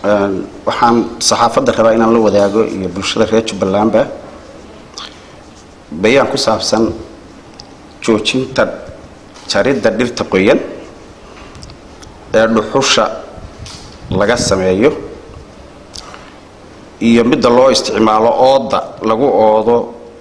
waxaan saxaafadda rabaa inaan la wadaago iyo bulshada reer jubbalandba bayaan ku saabsan joojinta jaridda dhirta qoyan ee dhuxusha laga sameeyo iyo midda loo isticmaalo ooda lagu oodo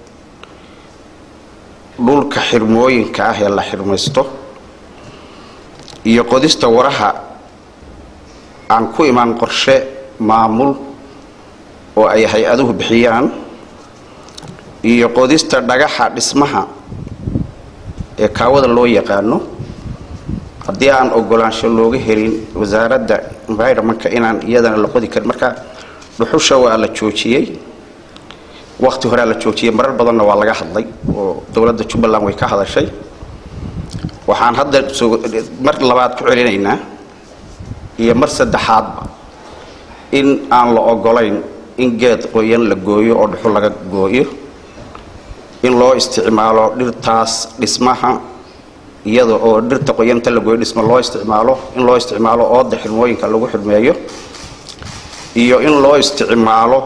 dhulka xirmooyinka ah ee la xirmaysto iyo qodista waraha aan ku imaan qorshe maamul oo ay hay-aduhu bixiyaan iyo qodista dhagaxa dhismaha ee kaawada loo yaqaano haddii aan ogolaansho looga helin wasaaradda environmentka inaan iyadana la qodi karin marka dhuxusha waa la joojiyey waqti horea la joojiyey marar badanna waa laga hadlay oo dowladda jubbaland way ka hadashay waxaan hadda mar labaad ku celinaynaa iyo mar saddexaadba in aan la ogolayn in geed qoyan la gooyo oo dhuxul laga gooyo in loo isticmaalo dhirtaas dhismaha iyada oo dhirta qoyanta la gooyo dhisma loo isticmaalo in loo isticmaalo ooda xirmooyinka lagu xirmeeyo iyo in loo isticmaalo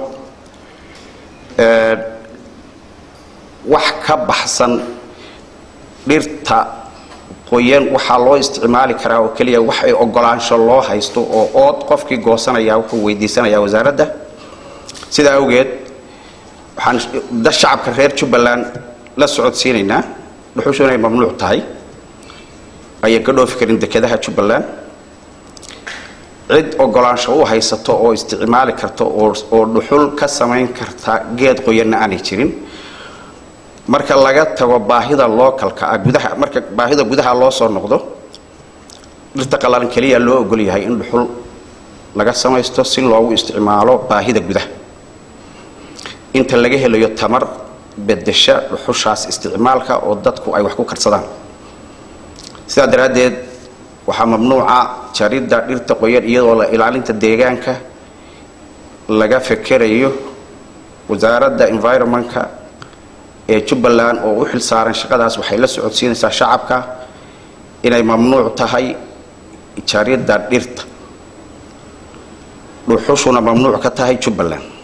wax ka baxsan dhirta qoyan waxaa loo isticmaali karaa oo keliya wax ay ogolaansho loo haysto oo ood qofkii goosanaya wuxuu weydiisanayaa wasaaradda sidaa awgeed waxaan da shacabka reer jubbaland la socodsiinaynaa dhuxushu inay mamnuuc tahay ayaan ka dhoofi karin dekedaha jubbaland cid ogolaansho u haysato oo isticmaali karta oo dhuxul ka samayn karta geed qoyanna aanay jirin marka laga tago baahida localka ah gudaha marka baahida gudaha loo soo noqdo dhirta qallalan keliya loo ogol yahay in dhuxul laga samaysto si loogu isticmaalo baahida gudaha inta laga helayo tamar bedesha dhuxushaas isticmaalka oo dadku ay wax ku karsadaan sidaa daraaddeed waxaa mamnuuca jaridda dhirta qoyan iyadoo la ilaalinta deegaanka laga fekerayo wasaaradda environmentka ee jubbaland oo u xil saaran shaqadaas waxay la socodsiinaysaa shacabka inay mamnuuc tahay jaridda dhirta dhuxushuna mamnuuc ka tahay jubbaland